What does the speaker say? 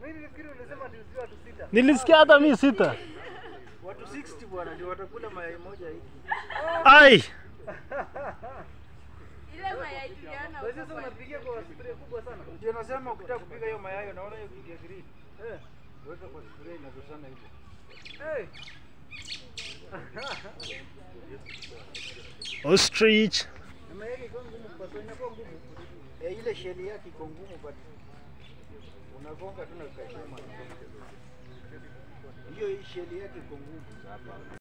Mimi nilifikiri ulisema ni watu sita. Nilisikia hata mi sita. Watu 60 bwana ndio watakula mayai moja hiki. Ai, Ile mayai tuliona Wewe sasa huko unapigia kwa spray kubwa sana. Ndio nasema ukitaka kupika hiyo mayai unaona hiyo kitu ya green. Eh. Weka kwa sufuria inazozana hivyo. Hey. ostrich. Na mayai iko ngumu kwa sababu inakuwa ngumu. Eh, ile sheli yake iko ngumu but unagonga tu na kashuma. Hiyo hii sheli yake iko ngumu.